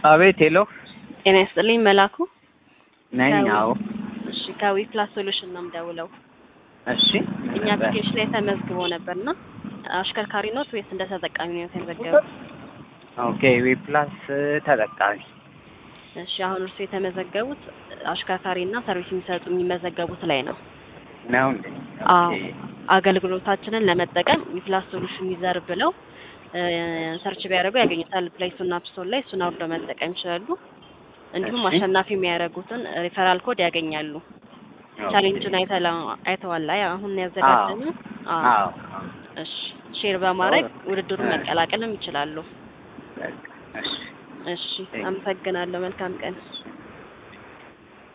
አቤት ሄሎ ጤና ይስጥልኝ መላኩ ነኝ። ከዊ- አዎ እሺ ከዊ ፕላስ ሶሉሽን ነው የምደውለው። እሺ ምን እኛ ነበር? አፕሊኬሽን ላይ ተመዝግቦ ነበርና አሽከርካሪ ኖት ወይስ እንደ ተጠቃሚ ነው የተመዘገቡት? ኦኬ ዊ ፕላስ ተጠቃሚ እሺ አሁን እርሱ የተመዘገቡት አሽከርካሪና ሰርቪስ የሚሰጡ የሚመዘገቡት ላይ ነው። ነው እንዴ? አዎ ኦኬ አገልግሎታችንን ለመጠቀም ዊፕላስ ሶሉሽን ዩዘር ብለው እ፣ ሰርች ቢያደርጉ ያገኙታል። ፕሌይ ስቶር እና አፕ ስቶር ላይ እሱን አውርደው መጠቀም ይችላሉ። እንዲሁም እሺ። አሸናፊ የሚያደርጉትን ሪፈራል ኮድ ያገኛሉ። ኦኬ። ቻሌንጁን አይተላ አይተዋል ላይ አሁን ያዘጋጀነው። አዎ አዎ እሺ ሼር በማድረግ አዎ። ውድድሩን እ። መቀላቀልም ይችላሉ። በቃ፣ እሺ እሺ አመሰግናለሁ። መልካም ቀን።